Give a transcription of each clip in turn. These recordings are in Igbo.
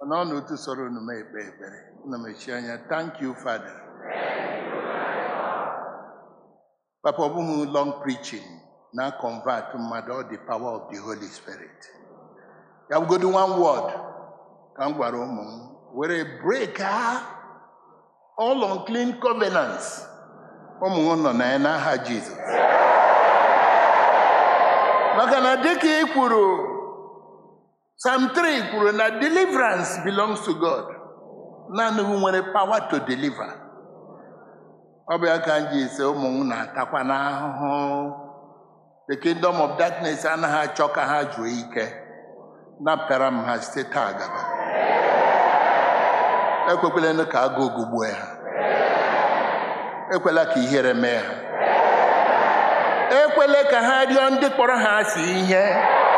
mana ọ na otu sọrọ unu m ekpe ekpere unu mechie anya thank you father papa ọ bụghị long preaching na convert mmadụ ọ the power of the holy spirit ya bụgodu one word ka m gwara ụmụ m were break ha all unclean covenants ụmụ m nọ na ya n'aha jizọs maka na dịka ị kwuru psalm 3 kwuru na deliverance belongs to god naanị gị nwere power to deliver ọ bụ ya ka m ji ise ụmụ m na-atakwa n'ahụhụ the kingdom of darkness anaghị achọ ka ha juo ike napụtara m ha site taa gaba ekwekwela ka agụụ gụgbuo ha ekwela ka ihere mee ha ekwela ka ha rịọ ndị kpọrọ ha asị ihe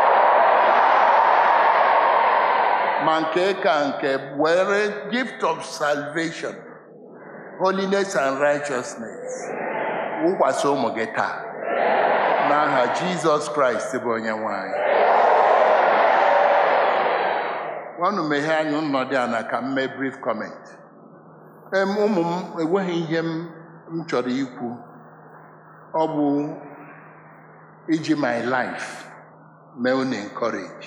ma nke ka nke were gift of salvation holiness and righteousness wụkwasị ụmụ gị taa n'aha jizọs kraịst bụ onye nwanyị ọnụ meghee anya nnọdụ a na ka m mee brief comment em ụmụ m enweghị ihe m m chọrọ ikwu ọ bụ iji my life mee unu encourage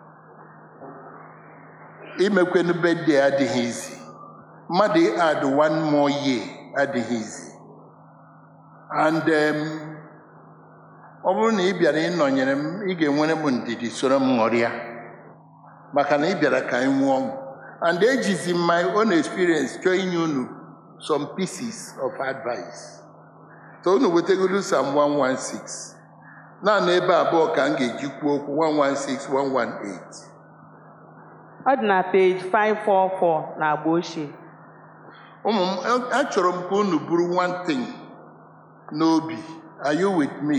imekwenu birthday adịghị izi mmadụ add one more year adịghị izi and um, ọ bụrụ na ị bịara ịnọnyere m ị ga-enwere m ndidi soro m ṅụrịa maka na ị bịara ka anyị nwụọ ọṅụ and ejizi m my own experience chọọ inye unu some pieces of advice so unu wetegoro Psalm 116 naanị ebe abụọ ka m ga-eji kwuo okwu 116 118 ọ dị na peji 544 na agba ochie ụmụ m achọrọ m ka unu bụrụ one thing n'obi are you with me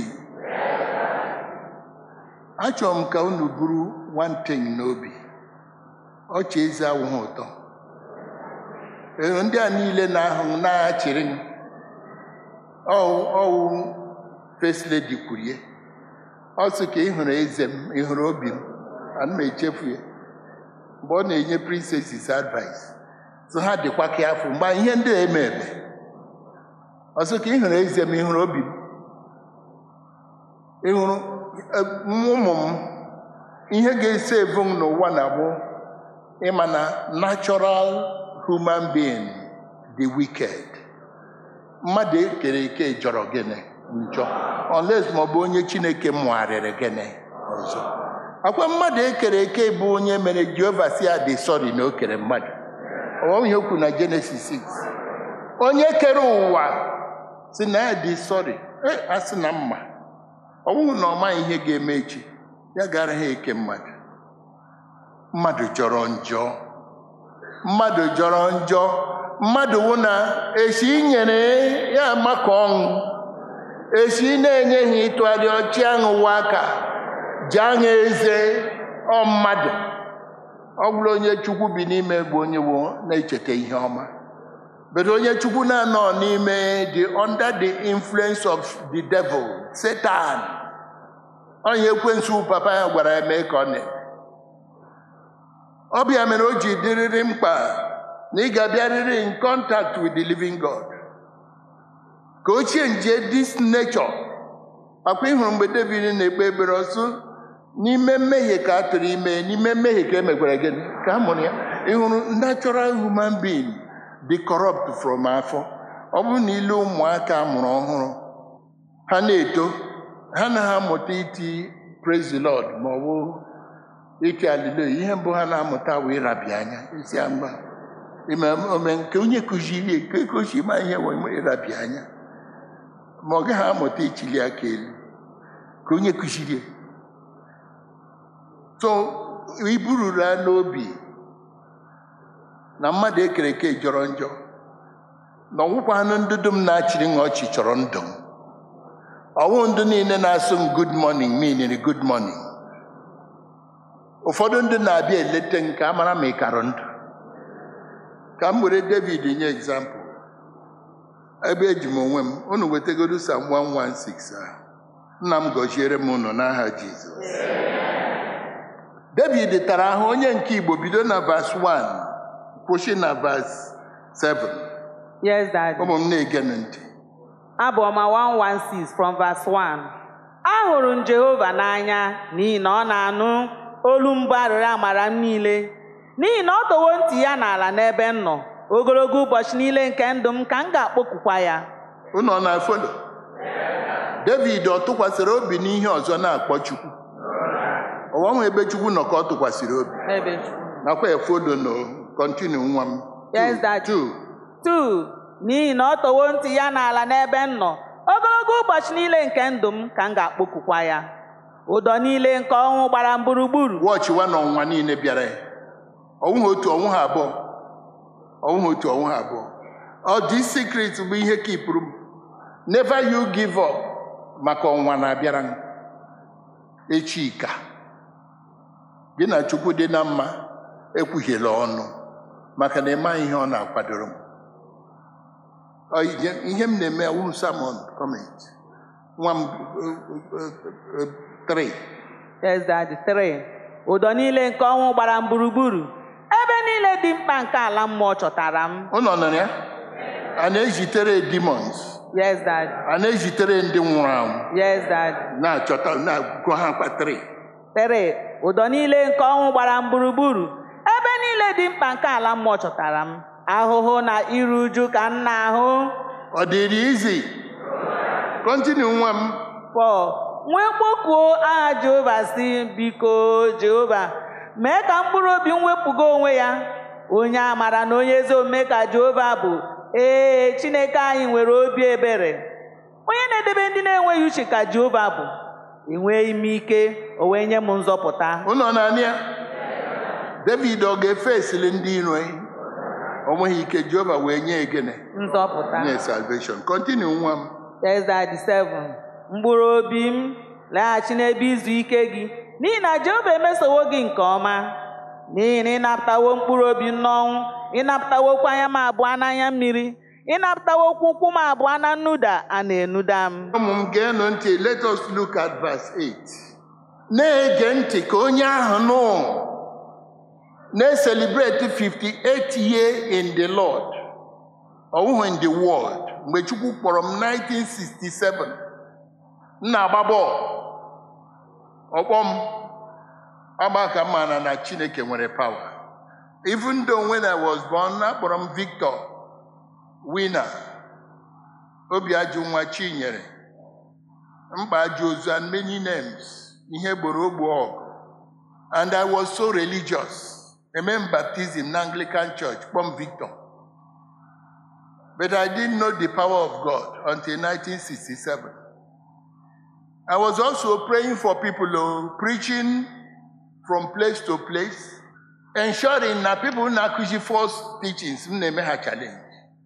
achọrọ m ka unu bụrụ one thing n'obi ọchị eze awụghị ụtọ Ee, ndị a niile na-ahụ na-achịrị m ọwụ ọwụ first lady kwurie ọ sị ka ị hụrụ eze m ị hụrụ obi m ana m echefu ya mgbe ọ na-enye princesses advice so ha dịkwa ka afọ mgbe ihe ndị a eme eme ọ sị ka ị hụrụ eze m ị hụrụ obi m ị hụrụ eh, ụmụ m ihe ga-esi evu m n'ụwa na-abụ ịma na natural human being the wicked mmadụ ekere eke jọrọ gịnị njọ unless ma ọ bụ onye chineke mụgharịrị gịnị ọzọ akwa mmadụ ekere eke bụ onye mere jehova si ya dị sọrị na o kere mmadụ ọghọm ihe okwu na jenesis 6 onye kere ụwa si na ya dị sọrị a sị na mma ọ bụghị na ọ maghị ihe ga-eme echi ya gara ha eke mmadụ mmadụ jọrọ njọ mmadụ jọrọ njọ mmadụ wụ na esi nyere ya maka ọṅụ esi na-enyeghị ịtụgharị ọchị aṅụwa aka ji aṅụ eze ọ mmadụ ọ bụrụ onye chukwu bi n'ime bụ onye wo na-echeta ihe ọma but onye chukwu na-anọ n'ime the under the influence of the devil satan onye ekwensu papa ya gwara ya mee ka ọ na ọ bịa mere o ji dịrịrị mkpa na ị ga-abịarịrị in contact with the living God ka ochie nje this nature akwa ịhụrụ mgbe David na-ekpe ekpere ọsụ n'ime mmehie ka a tụrụ ime n'ime mmehie ka e mekwara gịnị ka a mụrụ ya ịhụrụ natural human being dị corrupt from afọ ọ bụrụ na ile ụmụaka a mụrụ ọhụrụ ha na-eto ha na ha amụta iti praise the Lord ma ọ bụ iti aliloyi ihe mbụ ha na-amụta wee ịrabi anya isi mgba ime ome nke onye kụziri nke kochi ma ihe wee ịrabi anya ma ọ gaghị amụta ichili aka elu ka onye kụziri so ibururu ya n'obi na mmadụ ekere eke jọrọ njọ na ọgwụkwa anụ ndị dum na-achịrị m ọchị chọrọ ndụ m ọwụ ndị niile na-asụ m good morning meaning good morning ụfọdụ ndị na-abịa eleta nke a mara ma ị karụ ndụ ka m were david nye egzampụl ebe eji m onwe m unu wetagodu sam 116 a nna m gọziere m unu n'aha jizọs david tara ahụ onye nke igbo bido na vas 1 kwụsị na vas 7 Yes, Daddy. ụmụ m na-ege m ntị Abụ ọma 116 from verse 1. Ahụrụ m Jehova n'anya n'ihi na ọ na-anụ olu mbụ arịrịọ amara m niile. N'ihi na ọ dowo ntị ya n'ala n'ebe m nọ. Ogologo ụbọchị niile nke ndụ m ka m ga-akpọkukwa ya. unu ọ na-afolo david ọ tụkwasịrị obi n'ihe ọzọ na-akpọ chukwu ọwanwe ebe chukwu nọ ka ọ tụkwasịrị obi Ebe. nakwa efodo no kọntinu nwa m Yes, Two, Daddy. two. Two, n'ihi na ọ towo ntị ya n'ala n'ebe m nọ. Ogologo ụbọchị niile nke ndụ m ka m ga-akpọkukwa ya. Ụdọ niile nke ọnwụ gbara m gburugburu. wọchị wa na ọnwa niile bịara ya ọnwụ ha otu ọnwụ ha abụọ ọnwụ ha otu ọnwụ ha abụọ ọ dị secret bụ ihe kipụrụ m never you give up maka ọnwa na-abịara m echi ka gị na chukwu dị na mma ekwuhiela ọnụ maka na ịma ihe ọ na-akwadoro m Ọ ihe- ihe m na-eme awụ sermon comment nwa m 3 Yes, Daddy. Three. Ụdọ niile nke ọnwụ gbara m gburugburu. Ebe niile dị mkpa nke ala mmụọ chọtara m. ụnọ nọ ya a na-ezitere demons Yes, Daddy. a na-ezitere ndị nwụrụ anwụ Yes, Daddy. na-achọta na-agụkọ ha kpatịrị Three. Ụdọ niile nke ọnwụ gbara m gburugburu. Ebe niile dị mkpa nke ala mmụọ chọtara m. Ahụhụ na iru uju ka m na-ahụ. ọ dịrị izi kọntinu nwa m Four. Nwee kpọkuo aha Jehova si biko Jehova mee ka mkpụrụ obi m wepụga onwe ya. Onye amara na onye ezi omume ka Jehova bụ. Ee, Chineke anyị nwere obi ebere. Onye na-edebe ndị na-enweghị uche ka Jehova bụ. Enweghị m ike, o wee nye m nzọpụta. ụnọ naanị ya david ọ ga-efe esili ndị iro ya? o nweghị ike jehova wee nye egene Nzọpụta. nye salvation kọntinu nwa m Yes, Daddy, seven. Mkpụrụ obi m laghachi n'ebe izu ike gị n'ihi na Jehova emesowo gị nke ọma n'ihi na ịnapụtawo mkpụrụ obi m n'ọnwụ ịnapụtawokwa anya m abụọ n'anya mmiri ịnapụtawokwa ụkwụ m abụọ na nnuda a na-enuda m ụmụ m geenụ ntị let us look at verse 8 na-ege ntị ka onye ahụ nụ na-eselebrate 58 year in the Lord ọwụhụ in the world mgbe Chukwu kpọrọ m 1967 m na-agba bọọlụ ọkpọ m agba ka m maara na Chineke nwere power even though when I was born akpọrọ m Victor winner obi ajụ nwa Chinyere mkpa ajụ ozu and many names ihe gboro ogbo ọgụ and I was so religious eme m baptism na Anglican Church kpọm Victor but I didn't know the power of God until 1967 I was also praying for people oh, preaching from place to place ensuring na people na-akụzi false teachings m na-eme ha challenge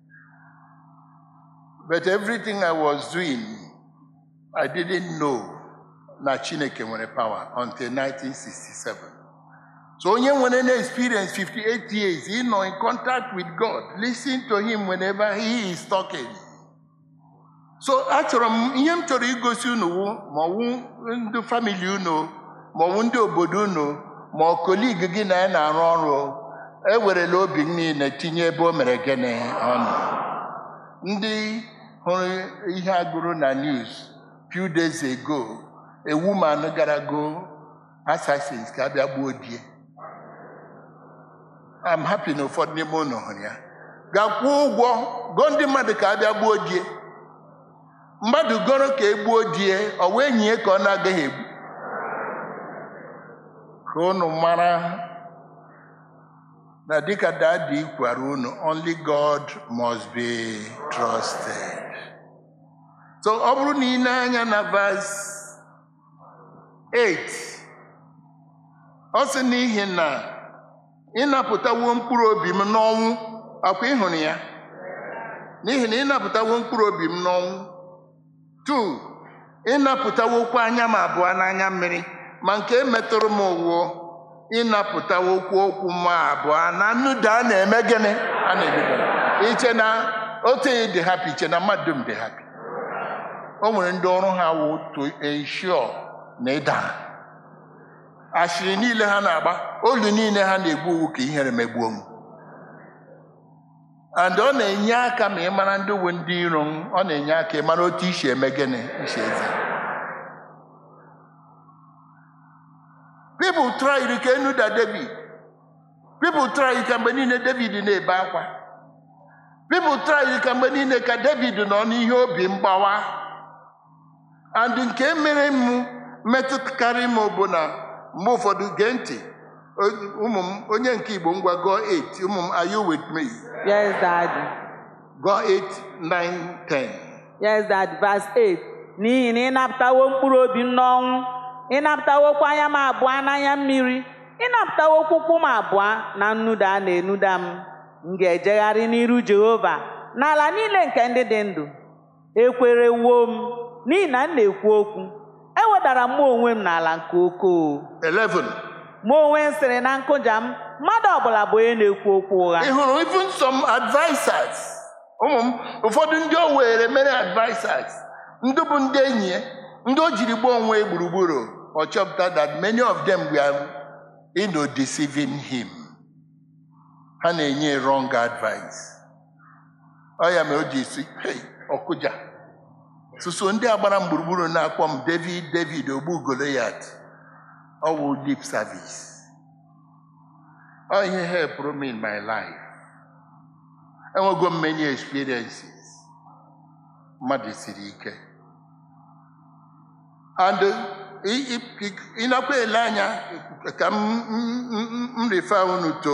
But everything I was doing, I didn't know na Chineke nwere power until 1967. So onye nwere na experience 58 years, he nọ in contact with God, listen to him whenever he is talking. So achọrọ m ihe m chọrọ igosi unu wụ ma ọwụ ndị famili unu ma ọwụ ndị obodo unu ma ọ kolig gị na ya na-arụ ọrụ ewerela obi m niile tinye ebe o mere gịnị ọnụ ndị hụrụ ihe agụrụ na news few days ago a woman gara go assassins ka abịa gbuo die I'm happy na ụfọdụ n'ime unu hụrụ ya gakwuo ụgwọ gụọ ndị mmadụ ka abịa gbuo die mmadụ goro ka egbuo die ọ wee nyie ka ọ na-agaghị egbu ka unu mara na dịka dadi kwara unu only God must be trusted. so ọ bụrụ na ị na-anya na verse 8 ọ sị n'ihi na ịnapụtawo mkpụrụ obi m n'ọnwụ akwa ịhụrụ ya n'ihi na ịnapụtawo mkpụrụ obi m n'ọnwụ 2 ịnapụtawokwa anya m abụọ n'anya mmiri ma nke metụrụ m ụwụ ịnapụtawokwu okwu m abụọ na nnuda a na-eme gịnị a na-emedo iche na otu dị happy iche na mmadụ dum dị happy o nwere ndị ọrụ ha wụ to ensure na ịda ashịrị niile ha na-agba olu niile ha na-egbu owu ka ihere megbuo m and ọ na-enye aka ma ị mara ndị wu ndị iro m ọ na-enye aka ị mara otu isi eme gịnị isi eze people try ka enuda david people try ka mgbe niile david na-ebe akwa people try ka mgbe niile ka david nọ n'ihe obi mgbawa and nke mere m metụtakarị m bụ na mgbe ụfọdụ gee ntị o- ụmụ m onye nke igbo ngwa gụọ 8 ụmụ m are you with me Yes, Daddy. gụọ 8 9 10 Yes, Daddy. Verse 8. N'ihi na ị napụtawo mkpụrụ obi m n'ọnwụ, ị napụtawokwa anya m abụọ n'anya mmiri, ị napụtawokwa ụkwụ m abụọ na nnuda a na-enuda m. M ga-ejegharị n'iru Jehova n'ala niile nke ndị dị ndụ. Ekwerewo m n'ihi na m na-ekwu okwu. Ewedara m onwe m n'ala nke okoo. 11 Mụ onwe m sịrị na nkụja m, mmadụ ọbụla bụ onye na-ekwu okwu ụgha. ị hụrụ even some advisers ụmụ m ụfọdụ ndị o were mere advisers ndị bụ ndị enyi ya ndị o jiri gbuo onwe ya gburugburu ọ chọpụta that many of them were you know, deceiving him ha na-enye wrong advice ọ ya mere o ji si hey ọkụja suso ndị agbara m gburugburu na-akpọ m david david ogbu goliath ọ wụ lip service ọ ihe helpụrụ m in my life enwego m many experiences mmadụ siri ike and ị- ị- ị- ị nakwa ele anya ka m m- m- m refer unu to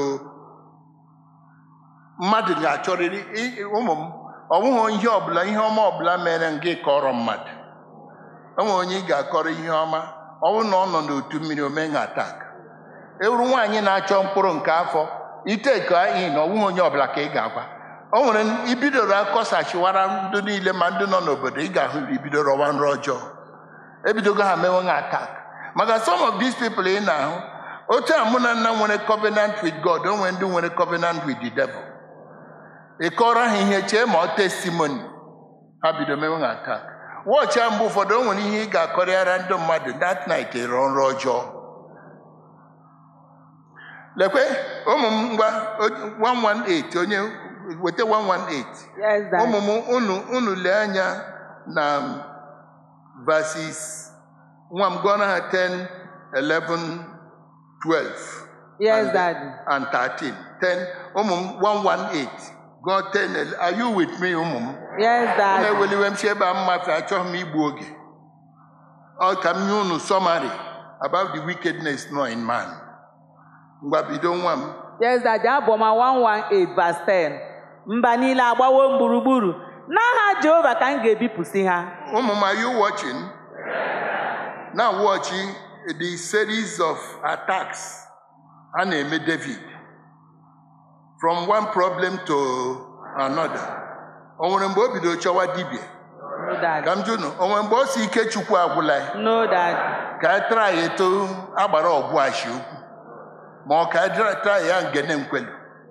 mmadụ ga-achọrịrị ị- ị- ụmụ m ọ bụghị ihe ọbụla ihe ọma ọbụla mere m gị kọrọ mmadụ enwe onye ị ga-akọrọ ihe ọma ọ bụrụ na ọ nọ n'otu mmiri omenye atak ewuru nwaanyị na-achọ mkpụrụ nke afọ iteka ihe na ọnwụghị onye ọbụla ka ị ga-agwa o nwere ibidoro akọsachiwara ndị niile ma ndị nọ n'obodo ị ga-ahụ ibido rọwa nrọ ọjọọ ebidogo ha mewe ha atak maka some of these people ị na-ahụ otu a mụ na nna nwere covenant with God o nwere ndị nwere covenant with the devil ị kọrọ ha ihe chee ma ọ testimony ha bido mewe ha atak wọchị a mgbe ụfọdụ o nwere ihe ị ga-akọrịara ndị mmadụ that night ịrọ nrọ ọjọọ lekwe ụmụ m ngwa o- 118 onye weta 118 Yes, Daddy. ụmụ m unu unu lee anya na verses nwa m gụọrọ ha 10 11 12 Yes, and- Daddy. and 13 10 ụmụ m 118 gụọ 10 ele- are you with me ụmụ m Yes, Unu Daddy. eweliwe m si ebe a mmafe achọghị m igbu oge ọ ka m nye unu summary about the wickedness nọ in man ngwa bido nwa m Yes, Daddy. Abụọma 118 verse 10. Mba niile agbawo m gburugburu. N'aha Jehova ka m ga-ebipụsị ha. ụmụ m are you watching now watching the series of attacks a na-eme david from one problem to another o nwere mgbe o bidoro chọwa dibia No, Daddy. ka m jụnụ o nwere mgbe o si ike chukwu agwụla ya No, Daddy. ka a tara ya eto agbara ọgwụ ashi ukwu ma ọ ka a dra- tara ya ngene nkwelu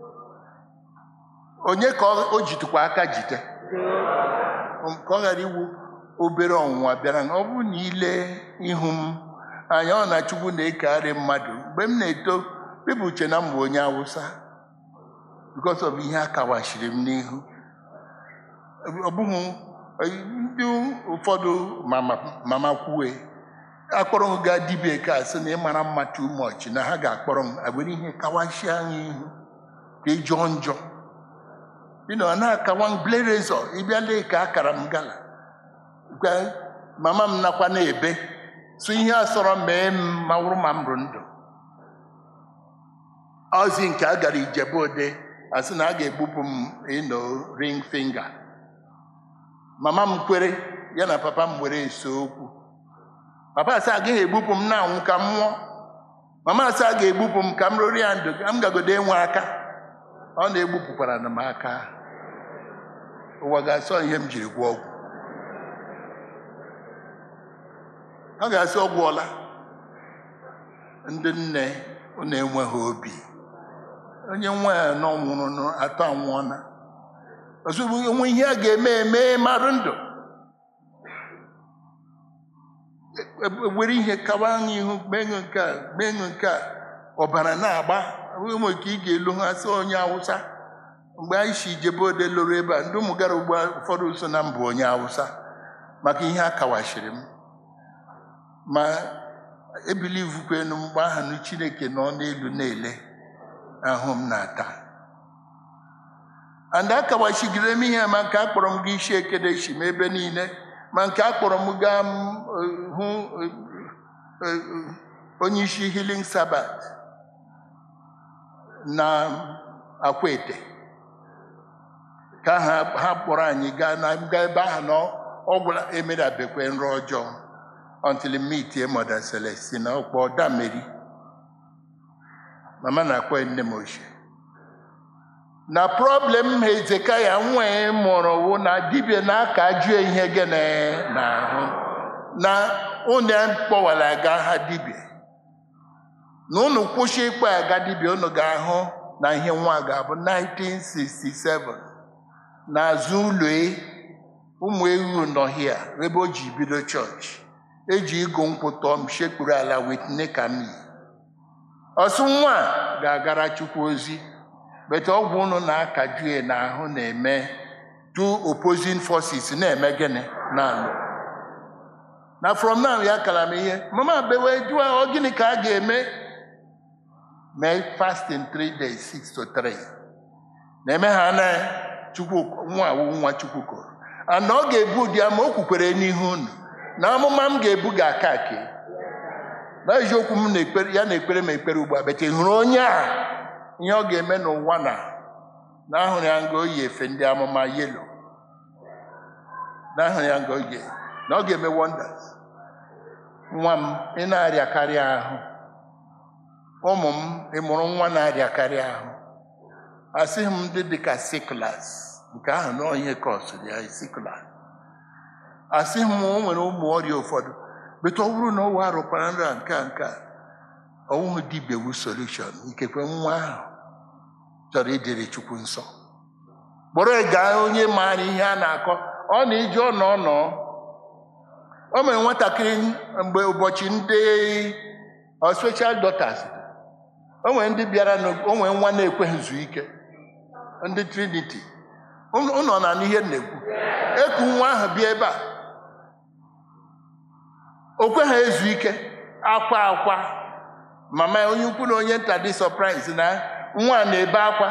onye ka ọ- o jitukwa aka jite Um, ka ọ ghara iwu obere ọnwụnwa bịara ọ bụrụ na ile ihu m anya ọ na chukwu na-ekegharị mmadụ mgbe m na-eto pipụ uche na m bụ onye awụsa because of ihe a kawashiri m n'ihu ọ bụghị ndị ụfọdụ mama mama kwue akpọrọ m gaa dibia ka sị na ịmara mma too much na ha ga-akpọrọ m agwere ihe kawashie anya ihu ka ị jọọ njọ you know, na-akawa ble rezọ ịbịa lee ka akara m gala gwa mama m nakwa na-ebe so ihe a sọrọ mee m ma wụrụ ma m rụ ndụ ozi nke a gara ijebe ode asị na a ga-egbupụ m ino ring finger mama m kwere ya na papa m were ese okwu papa asị agaghị egbupụ m na-anwụ ka m nwụọ mama asị a ga-egbupụ m ka m rụrụ ya ndụ ka m gagodo enwe aka ọ na-egbupụkwara na m aka ụwa ga-asọ ihe m jiri gwọ ọgwụ ọ ga-asị ọ gwụọla ndị nne unu enweghị obi onye nwa ya nọ nwụrụ nụ atọ anwụọla ozugbo onwe ihe a ga-eme eme marụ ndụ were ihe kawa n'ihu mee ṅụ nke a mee ṅụ nke a ọbara na-agba ụmụ ka ị ga-elu ha sị onye awụsa mgbe anyị si jebe ode lụrụ ebe a ndị ụmụ gara ugbo ụfọdụ so na mbụ onye awụsa maka ihe a kawashiri m ma ebilivukwenu mgbe aha na chineke nọ n'elu na-ele ahụ m na-ata and akawachigide m ihe ma nke akpọrọ m gị isi ekedeshi m ebe niile ma nke akpọrọ m gaa m eh, hụ eh, eh, onye isi healing sabat na akwete ka ha ha kpọrọ anyị gaa na gaa ebe ahụ na ọ gwụla emerabekwe nrọ ọjọọ until meet mother Celestina ọkpọ dameri mama na-akpọ nne m ochie na problem hezekaya nwee mụrụ wụ na dibịa na-aka jụọ ihe gịnị n'ahụ na unu kpọwara aga ha dibịa na unu kwụsị ịkpọ aga dibịa unu ga-ahụ na ihe nwa ga-abụ 1967 n'azụ ụlọ e, ụmụ ewu nọ hia ebe o ji bido chọọchị eji ịgụ nkwụ tọọ m shekpuru ala wit nekami ọsụ nwa a ga-agara chukwu ozi bete ọgwụ unu na-akaju ya n'ahụ na-eme two opposing forces na-eme gịnị na-alụ na from now ya kara m ihe mama bewe jụọ ọ gịnị ka a ga-eme mee fasting three days six to three na-eme ha na chukwu nwa awụ nwa chukwu kụrụ ana ọ ga-ebu ụdị ama o kwukwere n'ihu unu na amụma m ga-ebu ga-aka ake na eziokwu m na-ekpere ya na-ekpere m ekpere ugbu a bete hụrụ onye a ihe ọ ga-eme n'ụwa na na ahụrụ ya nga oyi efe ndị amụma yelo na ahụrụ ya nga oyi na ọ ga-eme wonders nwa m ị na-arịakarị ahụ ụmụ m ị mụrụ nwa na-arịakarị ahụ asịghị m ndị dịka siklas nke ahụ na onye kọsụrụ ya siklas asịghị m o nwere ụmụ ọrịa ụfọdụ bete ọ bụrụ na ọ wa arụkwara nra nke a nke a ọnwụ dibia wu solushon ikekwe nwa ahụ chọrọ ịdịrị chukwu nsọ kpọrọ ya gaa onye maara ihe a na-akọ ọ na ije ọ nọ nọ o mere nwatakịrị mgbe ụbọchị ndị ọ special daughters o nwere ndị bịara na o nwere nwa na-ekweghị zu ike ndị trinity ụnọ na n'ihe m na-ekwu eku nwa ahụ bịa ebe a o kweghị ezu ike akwa akwa mama ya onye ukwu na onye nta dị sọpraịz na nwa a na-ebe akwa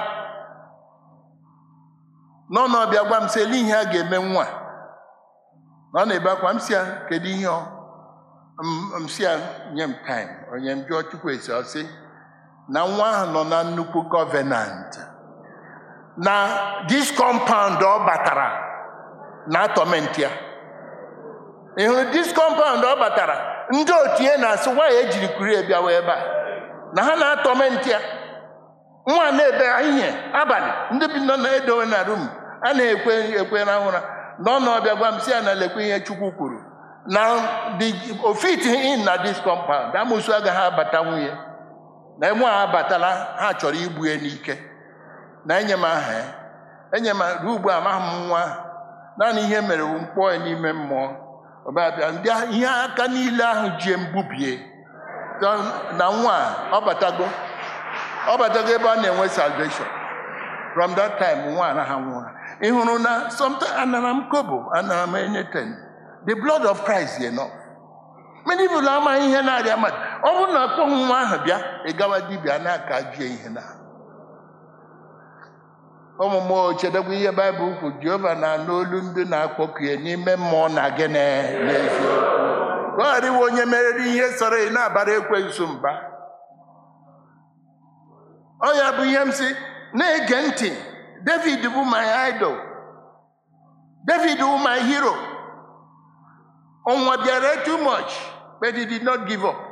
n'ọnụ ọbịa gwa m sị ele ihe a ga-eme nwa na ọ na-ebe akwa m si ya kedu ihe ọ M- m si ya nye m taim onye m jụọ chukwu esi ọ sị na nwa ahụ nọ na nnukwu gọvenant na dis kọmpaụnd ọ batara na atọmenti ya ị hụrụ dis kọmpaụnd ọ batara ndị otu ya na-asị nwaanyị ejiri kuri bịawa ebe a na ha na-atọmenti ya nwa na-ebe ihe abalị ndị bi nọ na-edowe na rum a na-ekwe ekwe na ụra n'ọnụ ọbịa gwa m si ya na lekwe ihe chukwu kwuru na the ofit in na dis compound amụsụ agaghị abata nwunye na enwe a abatala ha chọrọ igbu ya n'ike na enye m aha ya enye m ruo ugbu a amaghị m nwa ahụ. naanị ihe mere wu mkpọọ ya n'ime mmụọ ọbịabịa ndị ahụ- ihe aka niile ahụ ji mbubie na nwa a, ọ batago ọ batago ebe a na-enwe salvation from that time nwa anaghị nwụra ị hụrụ na sometimes anara m kobo anara m anything the blood of Christ is enough many people amaghị ihe na-arịa mmadụ ọ bụrụ na akpọghị nwa ahụ bịa ị gawa dibịa na-aka jie ihe na ụmụ mmụọ chedekwa ihe baịbụl kwu jehova na-anụ olu ndị na-akpọku ya n'ime mmụọ na gịnị n'eziokwu ka ọ ghara iwe onye merere ihe sọrọ ị na-abara ekwensu mba ọ ya bụ ihe m si na-ege ntị david bụ my idol david bụ my hero ọnwa bịara too much but he did not give up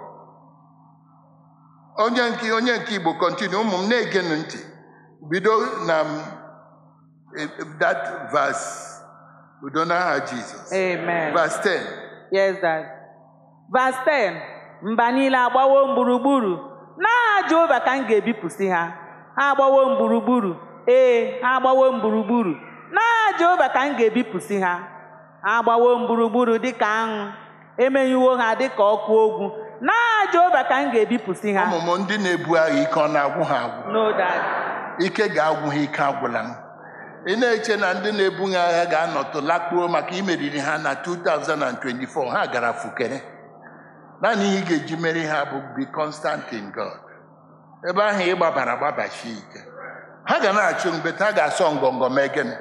onye nke onye nke igbo continue ụmụ m na-egenụ ntị bido na m, eh, that verse udo n'aha jizọs Amen. verse 10 Yes, Dad. Verse 10. Mba niile agbawo m gburugburu. N'aha Jehova ka m ga-ebipụsị ha. Ha agbawo m gburugburu. Ee, ha agbawo m gburugburu. N'aha Jehova ka m ga-ebipụsị ha. Ha agbawo m gburugburu dịka aṅụ. emenyuwo ha dịka ọkụ ogwu n'aha jehova ka m ga-ebipụsị ha ụmụ m ndị na-ebu agha ike ọ na-agwụ ha agwụ No, Dad. ike ga-agwụ ha ike agwụla m ị na-eche na ndị na-ebu ha agha ga-anọtụ lakpuo maka imeriri ha na 2024 ha gara fukere naanị ihe ị ga-eji meri ha bụ be constant in God ebe ahụ ị gbabara gbabachi ike ha ga na-achụ mgbeta ha ga-asọ ngọngọ mee gịnị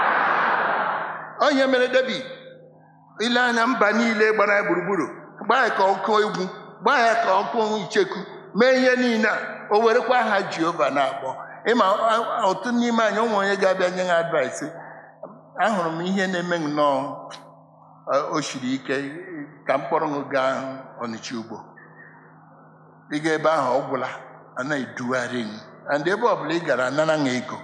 onye mere David ile anya mba niile gbara ya gburugburu gbaa ya ka ọkụ egwu gbaa ya ka ọkụ icheku mee ihe niile a o werekwa aha Jehova na-akpọ ịma otu n'ime anyị onwe onye ga-abịa nye ha advice ahụrụ m ihe na-eme nnọọ o siri ike ka mkpọrọ m gaa Ọnịcha ugbo ịga ebe ahụ ọ gwụla a na-edugharị m and ebe ọbụla ị gara anara ha ego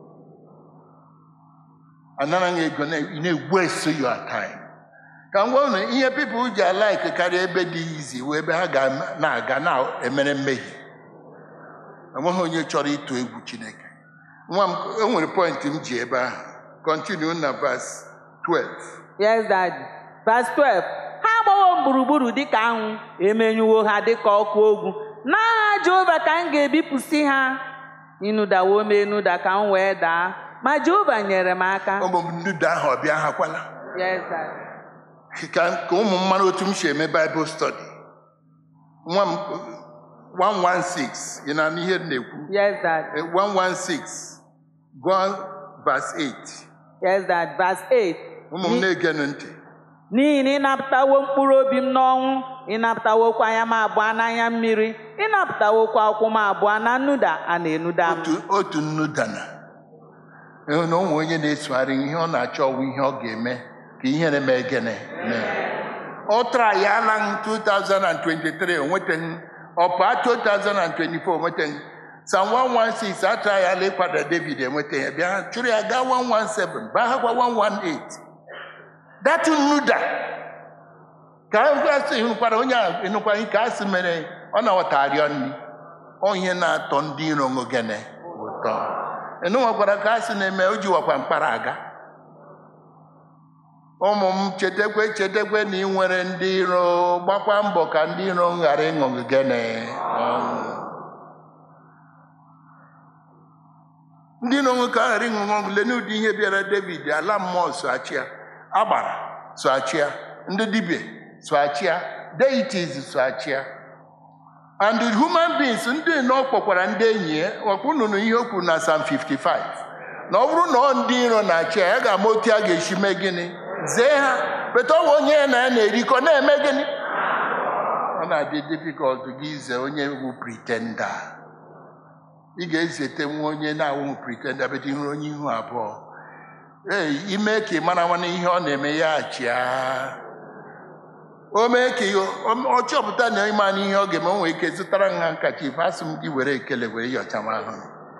anara ha ego na- ị na-egwueso your time ka m gwa unu ihe pipụl ji alaiki karịa ebe dị izi wee ebe ha ga na-aga na-emere mmehie enweghị onye chọrọ ịtụ egwu chineke nwa m enwere pọịntị m ji ebe ahụ kọntinu na vas 12 Yes, Daddy. Verse 12. Ha agbawo m gburugburu dịka anwụ, emenyuwo ha dịka ọkụ ogwu. N'aha Jehova ka m ga-ebipụsị ha. Ịnụdawo m enuda ka m wee daa. Ma Jehova nyere m aka. ụmụ m nnuda ahụ ọ bịa hakwala Yes, Daddy. ka ka ụmụ m mara otu m si eme baịbụl stọdi nwa m 116 ị na-anụ ihe m na-ekwu Yes, Daddy. Eh, 116 gụọ vas 8 Yes, Daddy. Verse 8. ụmụ m na-egenụ ntị N'ihi na ịnapụtawo mkpụrụ obi m n'ọnwụ, ịnapụtawokwa anya m abụọ n'anya mmiri, ịnapụtawokwa ụkwụ m abụọ na nnuda a na-enuda m. otu otu nnu dana ịhụ na onwe onye na-esogharị ihe ọ na-achọ ọwụ ihe ọ ga-eme ka ihere mee gịnị mee ọ tara ya ala m 2023 o nwetaghị ọpa 2024 o nwetaghị sam 116 atara ya ala ịkwada david enwetaghị ya bịa chụrụ ya gaa 117 baghakwa 118 datu nnuda ka asị hụkwara onye a ịnụkwara ike asị mere ọ na-aghọtarịọ nri ọ ihe na-atọ ndị iro gịnị ụtọ ịnụnwakwara ka asị na-eme o jiwakwa mkpara aga ụmụ m chetakwa chetakwa na ị nwere ndị iro gbakwa mbọ ka ndị iro ghara ịṅụ gị gịnị ọṅụ ndị iro nwe ka a ghara ịṅụ ọṅụ lee n'ụdị ihe bịara david ala mmụọ soachia agbara soachia ndị dibịa soachia deities soachia and the human beings ndị nọ kpọkwara ndị enyi ya ọkpụ nụnụ ihe o kwuru na Psalm 55 na ọ bụrụ na ọ ndị iro na-achị ya ya ga-ama otu a ga-esi mee gịnị zee ha beta ọwa onye ya na ya na-erikọ na-eme gịnị ọ na-adị difficult gị ize onye bụ pretenda ị ga-ezete nwa onye na-awụghị pretenda beta ihu onye ihu abụọ ee ime ka ị mara nwana ihe ọ na-eme ya achịa o mee ka ọ chọpụta na ịma na ihe ọ ga-eme o nwere ike zụtara nha nkacha ife asị m gị were ekele were yọcha m ahụ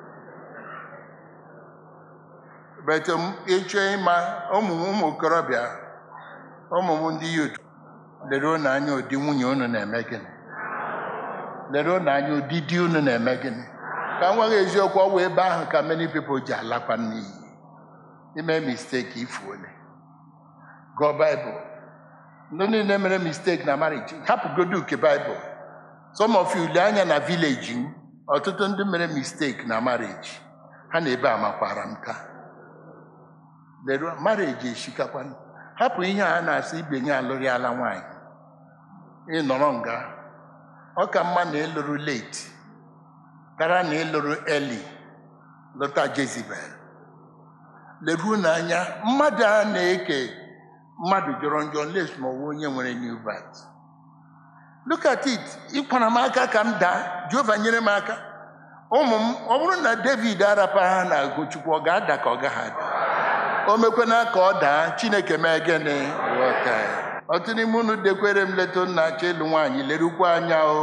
bet ịchọ ịma ụmụ ụmụ okorobịa ụmụ m ndị yut lere unu anya ụdị nwunye unu na-eme gịnị lere unu anya ụdị di unu na-eme gịnị ka m nweghị eziokwu ọ wụ ebe ahụ ka many people ji alakwa n'iyi ime mistake ifuole gụọ baịbụl ndị niile mere mistake na marriage hapụgodu nke baịbụl some of you lee anya na village m ọtụtụ ndị mere mistake na marriage ha na ebe amakwara m taa leru marriage eshikakwana hapụ ihe a na-asị ibe nye alụrịala nwaanyị ịnọrọ nga ọ ka mma na ịlụrụ late kara na ịlụrụ early lụta Jezebel leruo n'anya mmadụ a na-eke mmadụ jọrọ njọ les ma ọwụ onye nwere new birth look at it ịkwara m aka ka m daa Jehova nyere m aka ụmụ m ọ bụrụ na David arapa ha na Agochukwu ọ ga-ada ka ọ gaghị ada o mekwena ka ọ daa Chineke mee gịnị ghọta ya ọtụ n'ime unu dekwere m leta nna achọ ịlụ nwaanyị lerukwa anya o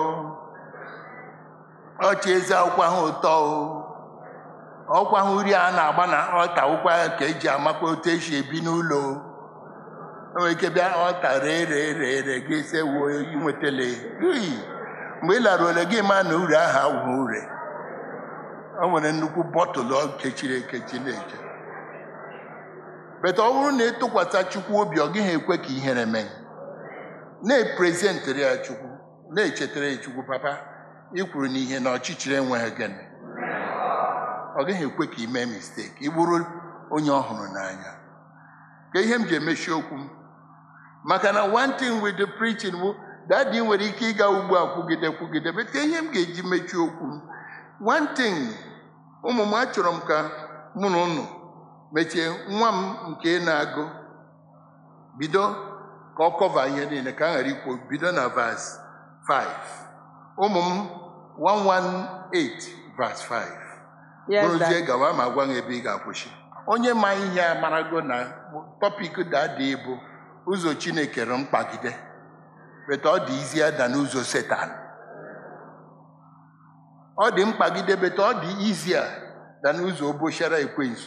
ọchị ezi akwụkwọ ahụ ụtọ o ọkwa ahụ uri a na-agba na ọta ụkwa ka eji amakwa otu esi ebi n'ụlọ o nwere ike bịa ọta ree ree ree ree gị ise wuo inwetele ui mgbe ị lara ole gị ma na ure ahụ awụghị ure o nwere nnukwu bọtụlụ ọ kechiri ekechi na-eche beta ọ bụrụ na ịtụkwasị Chukwu obi ọ gịghị ekwe ka ihere mee na-eprezentịrị ya chukwu na-echetara ya chukwu papa ị kwuru n'ihe na ọchịchịrị enweghị gịnị ọ gaghị ekwe ka ị mee misteki ị bụrụ onye ọhụrụ n'anya ka ihe m ji emechi okwu m maka na one thing with the preaching bụ dadi nwere ike ịga ugbu a kwugide kwugide bete ihe m ga-eji mechie okwu m one thing ụmụ m achọrọ m ka mụ na ụnụ mechie nwa m nke na-agụ bido ka ọ kọva ihe niile ka a ghara ikwu bido na vas 5 ụmụ m 118 vas 5 Yes, bụrụzie Daddy. gawa ma gwa m ebe ị ga-akwụsị onye ma ihe a marago na tọpik dada bụ ụzọ chineke rụ mkpagide beta ọ dị izi ada n'ụzọ setan ọ dị mkpagide beta ọ dị izi a da n'ụzọ obochara ekwensu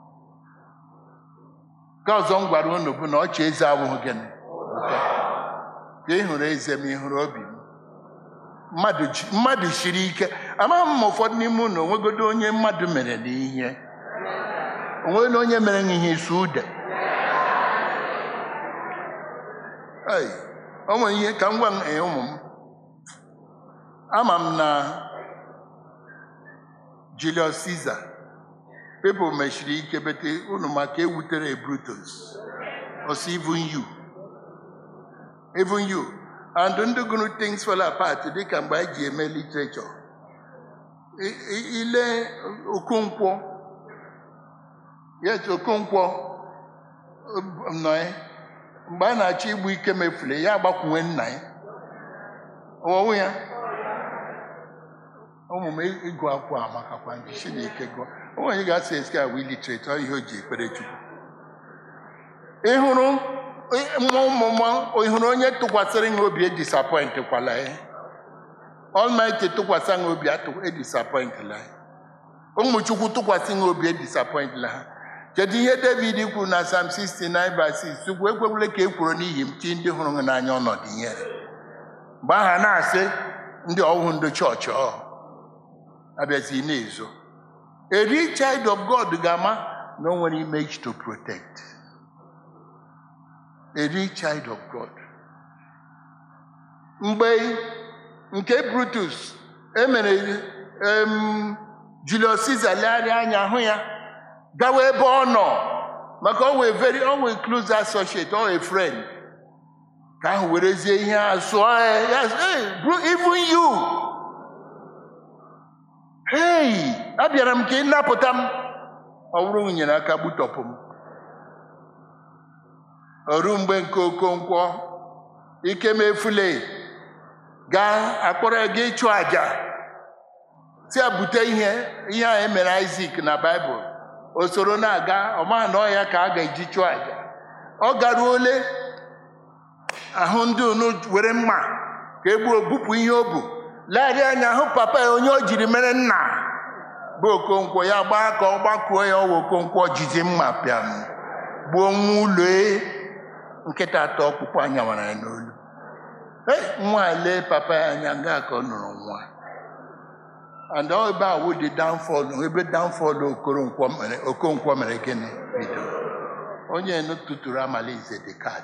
nke ọzọ m gwara unu bụ na ọchị eze abụghị gịnị ụtọ. ka ị hụrụ eze m ị hụrụ obi m mmadụ ji- mmadụ siri ike amaghị m ma ụfọdụ n'ime unu onwegodo onye mmadụ mere n'ihe onwere onye mere ihe isi ude Ei, o nwere ihe ka m gwa m ee ụmụ m ama m na Julius Caesar people mechiri ike bete unu maka ewutere Brutus ọsọ even you even you and ndị gụrụ things fall apart dịka mgbe anyị ji eme literature I- i- ile okonkwo yes okonkwo um, nọ ya mgbe a na-achọ igbu ike mefule ya agbakwunwe nna ya ọwụwụ ya ụmụ m ịgụ akwụkwọ amakakwa ndị chineke gụọ o nwere ga-asị esi a wee literate ọ ihe o ji ekpere chukwu ị hụrụ nwa ụmụ m ị hụrụ onye tụkwasịrị ha obi edisapọint kwala ya Almighty tụkwasị ha obi atụ- edisapọintla ya ụmụ chukwu tụkwasị ha obi edisapọintla ha kedu ihe david kwuru na sam 69 verse 6 chukwu ekwekwele ka e kwuru n'ihi m chi ndị hụrụ ha n'anya ọnọdụ ihere mgbe aha na-asị ndị ọhụụ ndị chọọchị ọ abịazi na-ezo a real child of god ga-ama na o nwere image to protect a real child of god mgbe nke brutus emere em, julius caesar legharịa anya hụ ya gawa ebe ọ nọ maka ọ wee very ọ wee close associate ọ wee friend ka ahụ werezie ihe a sụọ ya ya sị, "Hey, bro, even you hey abịara m ka ị napụta m ọ bụrụ m nyere aka gbutọpụ m oru mgbe nke okonkwo ike mefule gaa akpọrọ ya gaa ịchụ àjà si ya bute ihe ihe a emere Isaac na Baịbụl o soro na-aga ọma na ọ ya ka a ga-eji chụọ àjà ọ gara ole ahụ ndị unu were mma ka e gbuo bupụ ihe o bu legharịa anya hụ papa ya onye o jiri mere nna bụ okonkwo ya gbaa ka ọ gbakuo ya ọwa okonkwo jizi mma pịam gbuo nwa ụlọ nkịta atọ ọkpụkpụ anya mara ya n'olu Hey, nwa a lee papa ya anya nga ka ọ nụrụ nwa and ọ ebe a wụ dị downfall ebe downfall okoronkwo mere okonkwo mere gịnị bido onye nu tụtụrụ amalize the cat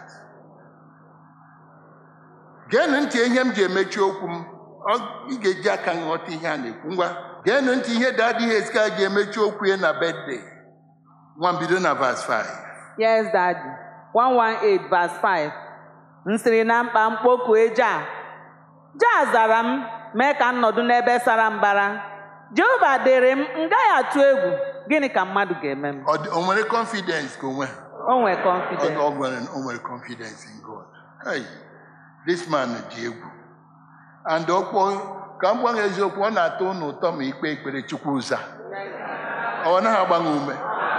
geenụ ntị ihe m ji emechi okwu m Ọ- ị ga-eji aka nghọta ihe a na-ekwu ngwa geenụ ntị ihe dadi heska ji emechi okwu ya na bedde nwa mbido na vas 5 Yes, Daddy. 118 verse 5. M sịrị na mkpa mkpoku eja. Ja zara m, mee ka m nọdụ n'ebe sara mbara. Jehova dịrị m, m gaghị atụ egwu. Gịnị ka mmadụ ga-eme m? Ọ dị- o nwere confidence ka onwe O nwere Ọ confidence. ọ nwere o nwere confidence in God. Hey, this man dị egwu. And ọkpọ ka m gwa gị eziokwu ọ na-atọ unu ụtọ ma ikpe ekpere Chukwu ụza. Ọ naghị agbanwe ume.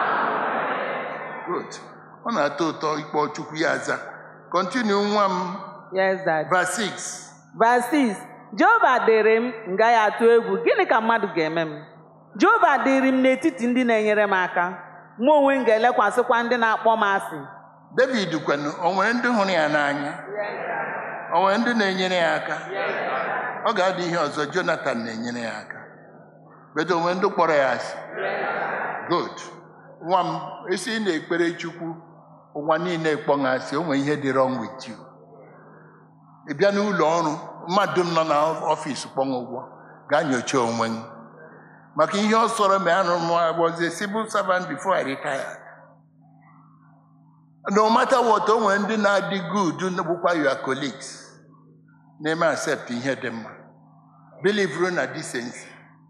Good. Ọ na-atọ ụtọ ikpe Chukwu ya aza. Continue nwa m Yes, Daddy. verse 6. Verse 6. Jehova dịrị m, m gaghị atụ egwu. Gịnị ka mmadụ ga-eme m? Jehova dịrị m n'etiti ndị na-enyere m aka. Mụ onwe m ga-elekwasịkwa ndị na-akpọ m asị. David kwenu o nwere ndị hụrụ ya n'anya o nwere ndị na-enyere ya aka ọ ga-adị ihe ọzọ Jonathan na-enyere ya aka bedo o nwere ndị kpọrọ ya asị good nwa m esi ị na-ekpere Chukwu ụwa niile kpọ ha asị o nwere ihe dị wrong with you ị bịa n'ụlọ ọrụ mmadụ m nọ n'ọfịs kpọnwụ ụgwọ gaa nyocha onwe m maka ihe ọ sọrọ ma anụ m was a civil servant before I retired. no matter what o nwere ndị na-adị good bụkwa your colleagues na-eme accept ihe dị mma believe na decency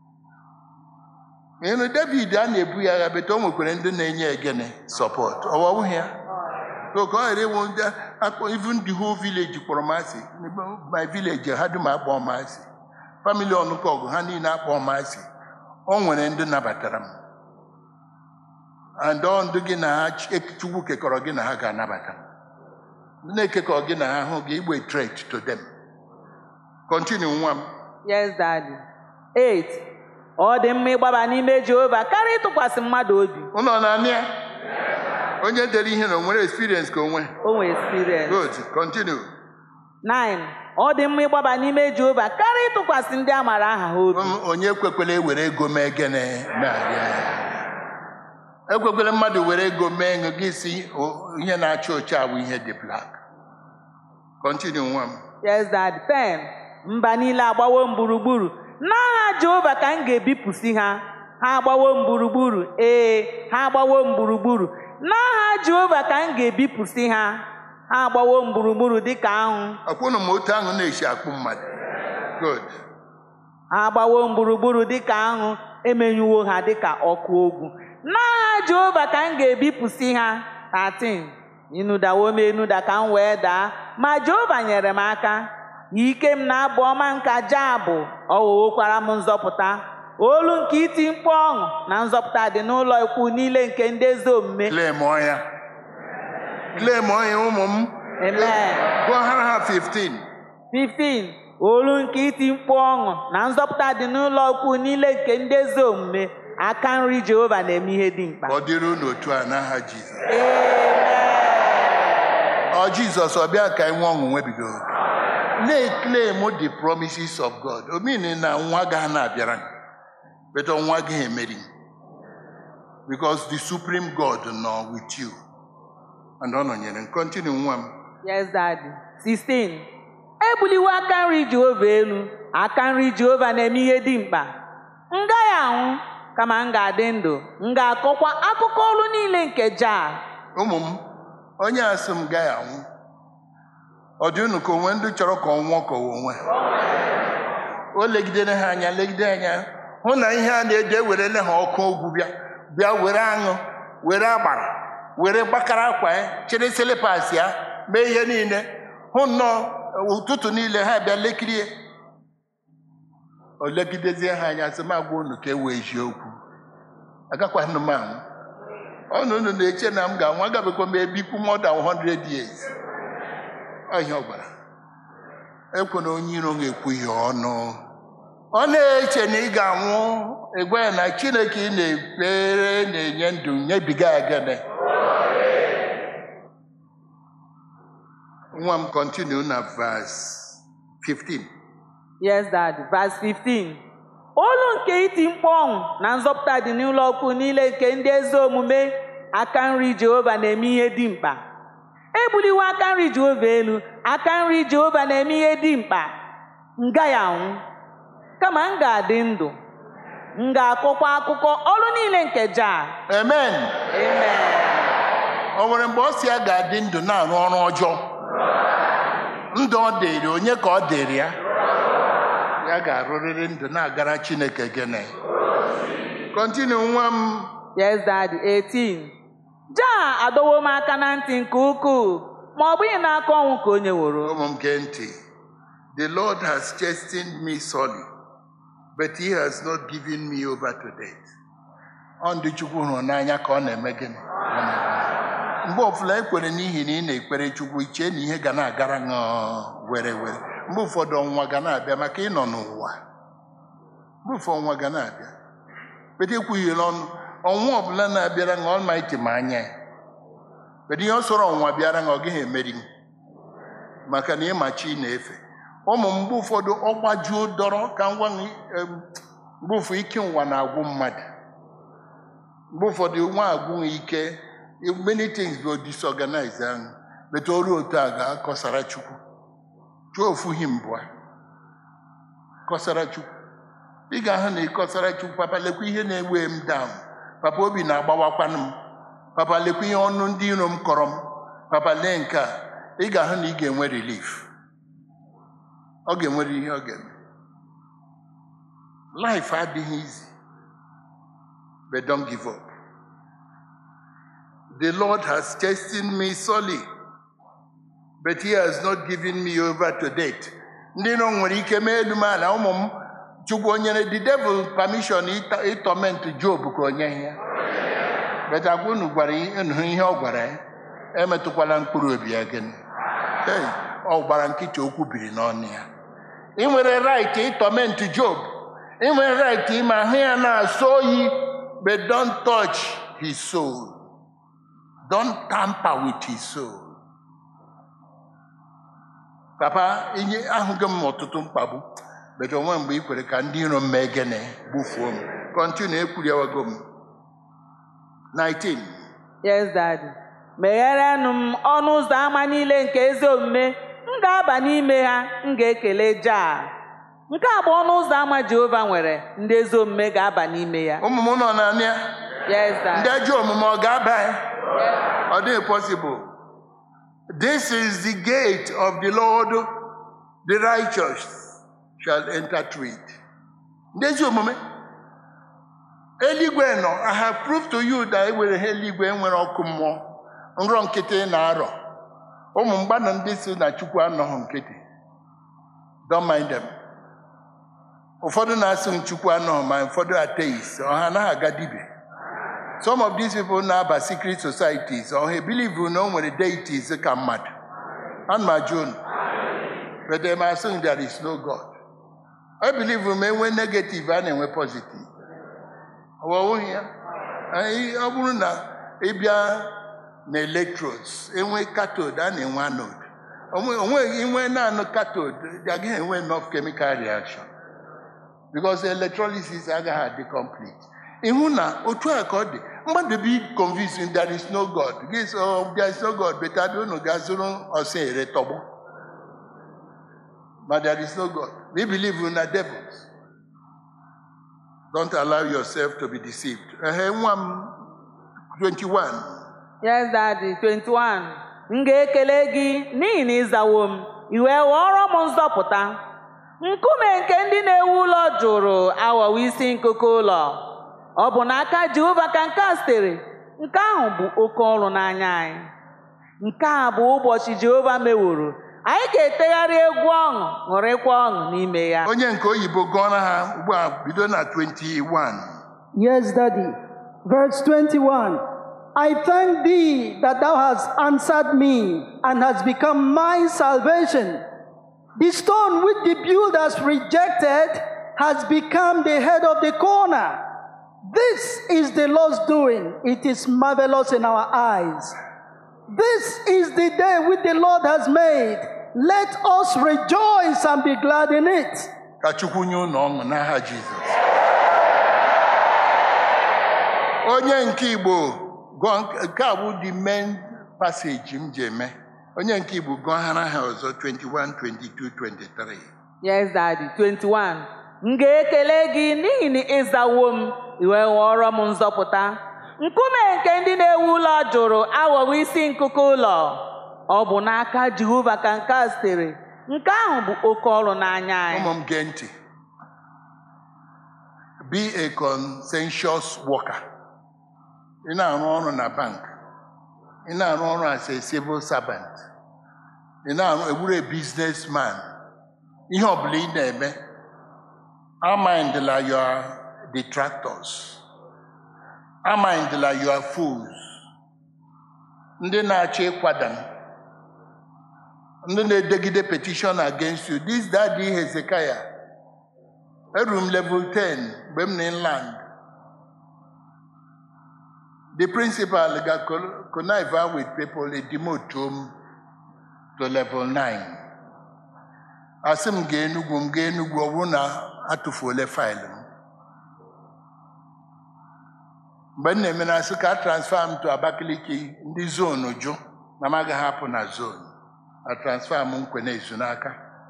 ịnụ david a na-ebu ya agha bete o nwekwara ndị na-enye egene support ọwọwụghị ya so ka ọ ghara ịwụ ndị akpọ even the whole village kpọrọ m asị my village ha dum akpọ m asị family ọnụkọ ọgụ ha niile akpọ m asị o nwere ndị nabatara m and ọ ndụ gị na ha chukwu kekọrọ gị na ha ga-anabata m ndị na-ekekọ gị na ha hụ gị igbe threat to them continue nwa m Yes, Daddy. 8. Ọ dị mma ịgbaba n'ime Jehova karịa ịtụkwasị mmadụ obi. ụlọ na-anị ya onye dere ihe na o nwere experience ka onwe O nwere experience. good continue 9. Ọ dị mma ịgbaba n'ime Jehova karịa ịtụkwasị ndị a maara aha ha obi. M- onye ekwekwele ewere ego mee gịnị na-arịa ya. ekwekwele mmadụ were ego mee ego gị si "O- ihe na-acha ocha bụ ihe dị black continue nwa m Yes, Daddy. 10. Mba niile agbawo m gburugburu. N'aha Jehova ka m ga-ebipụsị ha. Ha agbawo m gburugburu. Ee, ha agbawo m gburugburu. N'aha Jehova ka m ga-ebipụsị ha. Ha agbawo m gburugburu dịka anwụ. ọkwụnụ m otu ahụ na-esi akpụ mmadụ good ha agbawo m gburugburu dịka aṅụ emenyuwo ha dịka ọkụ ogwu n'aha jehova ka m ga-ebipụsị ha 13 ịnụdawo m enuda ka m wee daa ma jehova nyere m aka ike m na abụ ọma nka jabụ ọ ghọwokwara m nzọpụta olu nke iti mkpu ọṅụ na nzọpụta dị n'ụlọ ikwu niile nke ndị ezi omume claim ọya claim ọya ụmụ m amen gụọ ha ha 15 15 olu nke iti mkpu ọṅụ na nzọpụta dị n'ụlọ ukwu niile nke ndị ezi omume aka nri jehova na-eme ihe dị mkpa ka ọ dịrị unu otu a n'aha jizọs Amen. ọ jizọs ọ bịa ka anyị nwee ọṅụ nwebido na-eclaim the promises of god omini na nwa ga na-abịara but nwa gaghị emeri because the supreme god nọ with you and ọ nọnyere m. continue nwa m Yes, Daddy. 16. Ebuliwo aka nri Jehova elu. Aka nri Jehova na-eme ihe dị mkpa. M gaghị anwụ kama m ga-adị ndụ. M ga-akọkwa akụkọ olu niile nke Jah. ụmụ m onye asị m gaghị anwụ ọ dị unu ka onwe ndị chọrọ ka ọ nwụọ ka ọ onwe o legidere ha anya legide anya hụ na ihe a na-eji ewerele ha ọkụ ogwu bịa bịa were aṅụ were agbara were gbakara akwa ya chịrị silipas ya mee ihe niile hụ nnọọ ụtụtụ niile ha bịa lekirie o legidezie ha anya sị m agwa unu ka e wee eziokwu agakwanụ m anwụ ọnụ unu na-eche na m ga-anwụ agabekwa m ebikwu more than 100 years Ọ ihe ọ gwara ekwe na onye iro ga-ekwu ihe ọnụ ọ na-eche na ị ga-anwụ egwe ya na chineke ị na-ekpere na-enye ndụ nyebiga ya gịnị nwa m kọntinu na vas 15 Yes, Daddy. Verse 15. Olu nke iti mkpu ọṅụ na nzọpụta dị n'ụlọ ukwu niile nke ndị ezi omume aka nri Jehova na-eme ihe dị mkpa. Ebuliwo aka nri Jehova elu. Aka nri Jehova na-eme ihe dị mkpa. M gaghị anwụ kama m ga-adị ndụ. M ga-akọkwa akụkọ ọrụ niile nke Jah. amen Amen. o nwere mgbe ọ si ya ga-adị ndụ na-arụ ọrụ ọjọọ ndụ ọ dịrị onye ka ọ dịrị ya ya ga-arụrịrị ndụ na-agara chineke gịnị kọntinu nwa m Yes, Daddy. 18. Jah adọwo m aka na ntị nke ukwuu ma ọ bụghị n'aka ọnwụ ka o nyeworo. ụmụ m gee ntị the lord has chastened me sorely but he has not given me over to death ọ ndị chukwu hụrụ n'anya ka ọ na-eme gịnị Ọ na-eme. mgbe ọbụla ekwere n'ihi na ị na-ekpere chukwu iche na ihe ga na-agara gị were were mgbe ụfọdụ ọnwa ga na-abịa maka ịnọ n'ụwa mgbe ụfọdụ ọnwa ga na-abịa bete ekwughịla ọnụ ọnwa ọbụla na-abịara gị ọlmaiti ma anya ya bede ihe ọ sọrọ ọnwa bịara gị ọ gaghị emeri gị maka na ịma chi na-efe ụmụ mgbe ụfọdụ ọgbajuo dọrọ ka ngwa gị, em, mgbe ụfọdụ ike ụwa na-agwụ mmadụ mgbe ụfọdụ nwa agwụ ike many things bụ disorganize ahụ bete ọrụ otu a ga-akọsara chukwu chụọ ofu hi mbụa kọsara chukwu ị ga-ahụ na ịkọsara chukwu papa lekwa ihe na-ewe m down papa obi na-agbawakwanụ m papa lekwa ihe ọnụ ndị iro m kọrọ m papa lee nke a ị ga-ahụ na ị ga-enwe relief ọ ga-enwere ihe ọ ga-eme life adịghị easy but don't give up the lord has chastened me sorely but he has not given me over to date ndị nọ nwere ike mee elu m ala ụmụ m chukwu o nyere the devil permission ịta- ịtọment job ka o nyeghị ya but agwa unu gwara unu ihe ọ gwara ya emetụkwala mkpụrụ obi ya gịnị Hey, ọ gbara nkịta okwu biri n'ọnụ ya ị nwere right ịtọment job ị nwere right ime ahụ ya na-asọ oyi but don't touch his soul don't tamper with his soul papa inye ahụghị m ọtụtụ mkpagbu but onwe mgbe ị kwere ka ndị iro m mee gịnị gbufuo m kọntinu ekwuriwago m 19 Yes, Daddy. Megherenụ m ọnụ ụzọ ámá niile nke ezi omume m ga-aba n'ime ha m ga-ekele Jah. Nke a bụ ọnụ ụzọ ámá Jehova nwere ndị ezi omume ga-aba n'ime ya. ụmụ m nọ na ya Yes, ndị Daddy. ajọ omume ọ ga-aba ya ọ dịghị possible this is the gate of the lord the righteous shall enter through it ndị ezi omume eluigwe nọ i have proved to you that e nwere ha eluigwe nwere ọkụ mmụọ nrọ nkịtị na-arọ ụmụ mgbana ndị si na chukwu anọghị nkịtị don't mind them ụfọdụ na-asị m chukwu anọghị ma ụfọdụ ateist ọha anaghị aga dibia some of these people na-aba secret societies ọha ebelieve na o nwere deities ka mmadụ ana m ajụ unu but them assume there is no god I believe ma enwe negative a na-enwe positive ọwụghị ya Anyị- ọ bụrụ na ịbịa na electrodes enwe cathode a na-enwe anode Onwe- onweghị inwe naanị cathode agaghị enwe enough chemical reaction because electrolysis agaghị adị complete ịhụ na otu a ka ọ dị mmadụ bi convinced there is no god gị sị, "Oh, there is no god beta dị unu ga zụrụ ọsọ ere tọgbọ but there is no god we believe na devils don't allow yourself to be deceived ehe nwa m 21 Yes, Daddy. 21. M ga-ekele gị n'ihi na ịzawo m, i wee ghọọrọ m nzọpụta. Nkume nke ndị na-ewu ụlọ jụrụ aghọwo isi nkuku ụlọ. Ọ bụ n'aka Jehova ka nke a sitere. Nke ahụ bụ oke ọrụ n'anya anyị. Nke a bụ ụbọchị Jehova meworo. Anyị ga-etegharị egwu ọṅụ, ṅụrịkwa ọṅụ n'ime ya. onye nke oyibo gụọra ha ugbu a bido na 21 Yes, Daddy. Verse 21 I thank thee that thou hast answered me and hast become my salvation. The stone which the builders rejected has become the head of the corner. This is the Lord's doing. It is marvelous in our eyes. This is the day which the Lord has made. Let us rejoice and be glad in it. ka chukwu nye unu ọṅụ n'aha jizọs onye nke igbo gụọ nke- nke a bụ the main passage m ji eme onye nke igbo gụọ ha n'aha ọzọ 21 22 23 Yes, Daddy. 21. M ga-ekele gị n'ihi na ịzawo m, i wee ghọọrọ m nzọpụta. Nkume nke ndị na-ewu ụlọ jụrụ aghọwo isi nkuku ụlọ. Ọ bụ n'aka Jehova ka nke a sitere. Nke ahụ bụ oke ọrụ n'anya anyị. ụmụ m gee ntị be a conscientious worker ị na-arụ ọrụ na bank ị na-arụ ọrụ as a civil servant ị na-arụ ewuru a businessman ihe ọbụla ị na-eme amindla your detractors amindla your fools ndị na-achọ ịkwada m ndị na-edegide petition against you this daddy Hezekiah eru m level 10 mgbe m na inland the principal ga connive with people e demote m to level 9 asị m gaa enugwu m gaa enugwu ọ bụrụ na atụfuole faịlụ m mgbe m na-eme na asị ka a transfer m to Abakaliki ndị zonu jụ na m agaghị apụ na zonu a transfer m nkwe na ezu n'aka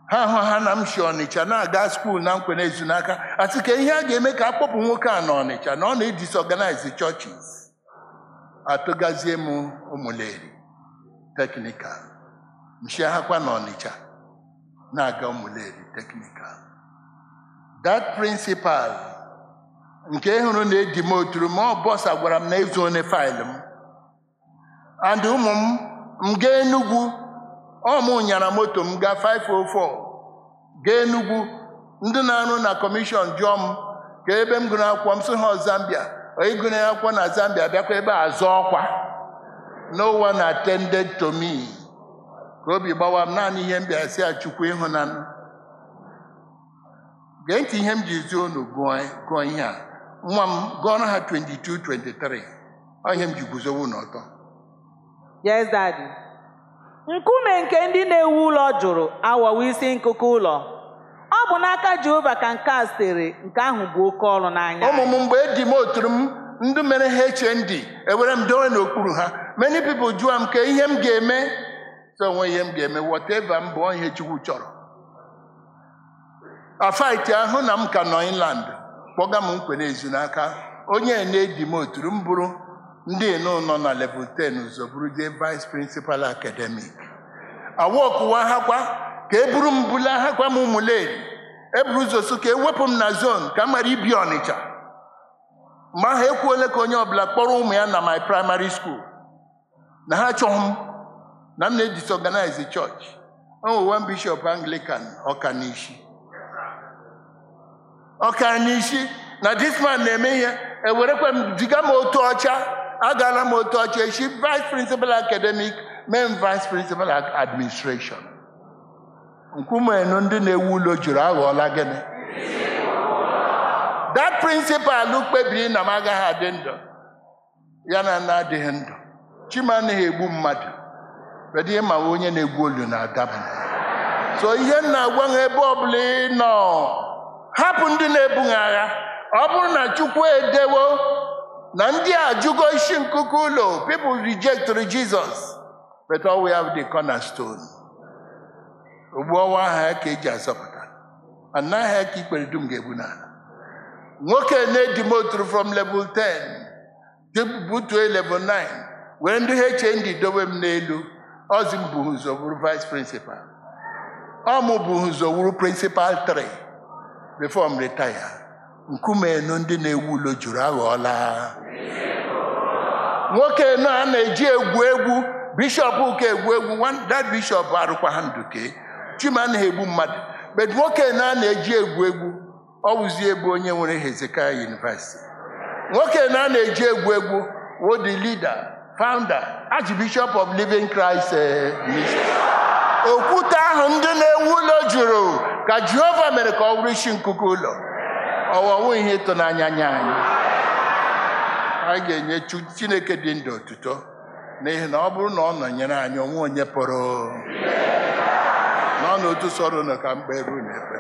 ha hụ ha na m si ọnịcha na-aga skuul na nkwe na-ezu n'aka asị ka ihe a ga-eme ka akpọpụ nwoke a n'ọnịcha na ọ na-edisorganize churches atụgazie m ụmụleri teknikal mchiahakwa n'ọnịcha na-aga ụmụleri teknikal that principal nke hụrụ na-edi m oturu ma ọ bọsa gwara m na ezu onye faịlụ m and ụmụ m m gaa Enugwu ọ mụ nyara moto m gaa 504 gaa Enugwu ndị na-arụ na kọmishọn jụọ m ka ebe m gụrụ akwụkwọ m sị ha Zambia onye gụrụ akwụkwọ na Zambia bịakwa ebe a zụọ ọkwa no one attended to me ka obi gbawa m naanị ihe m bịara si achukwu ịhụnanụ gee ntị ihe m ji zi unu gụọ gụọ ihe a nwa m gụọrọ ha 22 23 ọ ihe m ji guzowe unu ọtọ Yes, Daddy. Nkume nke ndị na-ewu ụlọ jụrụ aghọwo isi nkụkụ ụlọ. Ọ bụ n'aka Jehova ka nke a sitere nke ahụ bụ oke ọrụ n'anya. ụmụ m mgbe edi m oturu m ndị mere HND ewere m dowe n'okpuru ha many people jụọ m ka ihe m ga-eme so onwe ihe m ga-eme whatever m bụ ọ ihe Chukwu chọrọ afaiti ahụ na m ka nọ inland kpọga m nkwe n'ezu n'aka onye na-edi m oturu m bụrụ ndị eno nọ na level 10 ụzọ bụrụzie vice principal academic awọkụwa ha kwa ka e buru m bula ha kwa m ụmụleri eburu ụzọ so ka ewepụ m na zone ka m ghara ibi ọnịcha mgbe ahụ ekwuole ka onye ọbụla kpọrọ ụmụ ya na my primary school na ha chọghị m na m na-edisorganize church onwe one bishop anglican ọkanishi ọkanishi na this man na-eme ihe ewerekwa m ziga m otu ọcha agaala m otu ọcha echi vice principal academic mee m vice principal administration nkwumenu ndị na-ewu ụlọ juru aghọọla gịnị that principal kpebiri na m agaghị adị ndụ ya na na-adịghị ndụ chima anaghị egbu mmadụ kedu ihe ma onye na-egwu olu na-adaba so ihe m na-agwa ha ebe ọbụla ị nọ hapụ ndị na-ebughị agha ọ bụrụ na chukwu edewo na ndị a jụgo isi nkuku ụlọ people rejected Jesus but all we have the cornerstone ogbu ọnwa aha ka eji azọpụta anaghị ka ikpere dum ga-egbu n'ala nwoke na-edi motoro from level 10 butue level 9 were ndị HND dobe m n'elu ọzi m bụ ụzọ wuru vice principal ọ mụ bụ ụzọ wuru principal 3 before m retire nkume enu ndị na-ewu ụlọ juru aghọọla nwoke nọ a na-eji egwu egwu bishọp ụka egwu egwu one- that bishọp arụkwa ha nduke chima anaghị egbu mmadụ but nwoke na a na-eji egwu egwu ọ wụzie ebe onye nwere Hezekiah University nwoke na a na-eji egwu egwu wo the leader founder archbishop of living Christ eh, ministry okwute ahụ ndị na-ewu ụlọ jụrụ ka Jehova mere ka ọ bụrụ isi nkuku ụlọ ọwọwụ ihe ịtụnanya nye anyị anyị ga-enye Chu- Chineke dị ndụ otuto n'ihi na ọ bụrụ na ọ nọnyere anyị onwe onye pụrụ nọ n'otu sọrọ unu ka mkpe ruo n'ekpere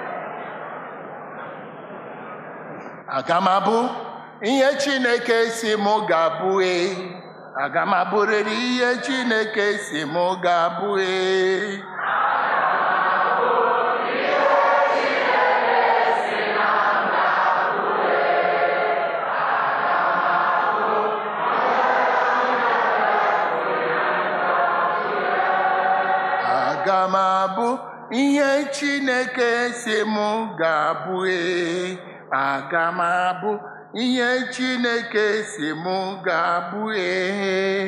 aga m abụ ihe Chineke si mụ ga-abụ e aga m abụrịrị ihe Chineke si mụ ga-abụ e aga m abụ ihe Chineke si mụ ga-abụ ee aga m abụ ihe Chineke si mụ ga-abụ ee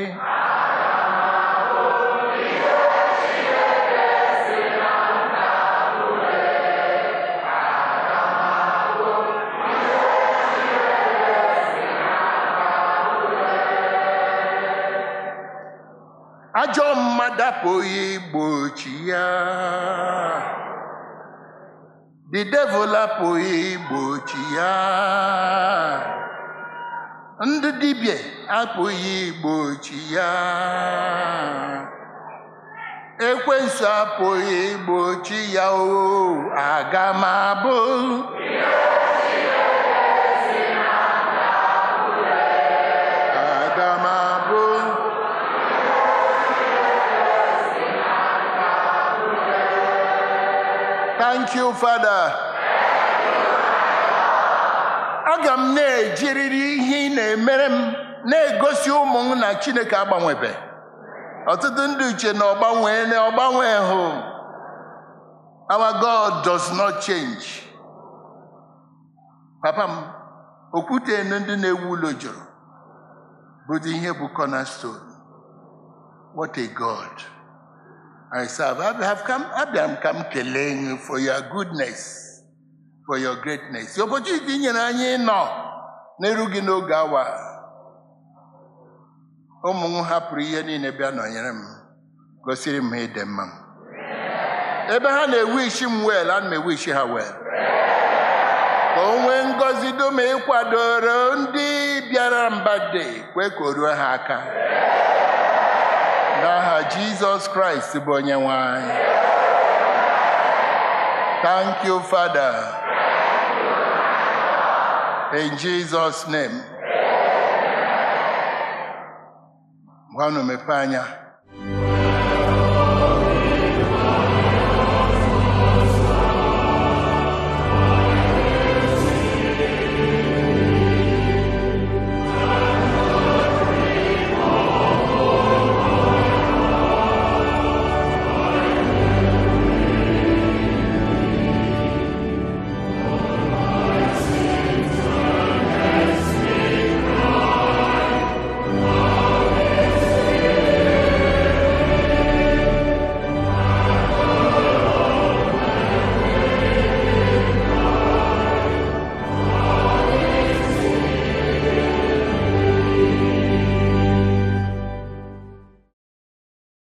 ajọ mmadụ apụghị igbochi ya the devil apụghị igbochi ya ndị dibịa apụghị igbochi ya ekwensu apụghị igbochi ya o aga m abụ aga m abụ Thank you, Father. Aga m na-ejiriri ihe ị na-emere m na-egosi ụmụ m na Chineke agbanwebe. Ọtụtụ ndị uche na ọgbanwe na ọgbanwe hụ. Our God does not change. Papa m, okwute ndị na-ewu ụlọ jụrụ bụdị ihe bụ cornerstone. What a God I serve. I have come, abịara m ka m kelee gị for your goodness, for your greatness. The opportunity ị nyere anyị nọ n'eru gị n'oge awa. Ụmụ m hapụrụ ihe niile bịa nọnyere m, gosiri m ịdị mma m. Ebe ha na-ewishi m wel, ana m ewishi ha wel. Ka o nwee ngọzi dum ịkwadoro ndị bịara mbade, kwe ka o ruo ha aka. N'aha Jizọs Kraịst bụ onye nwe anyị. Thank you, Father. In Jesus' name. Gwanụ mepee anya.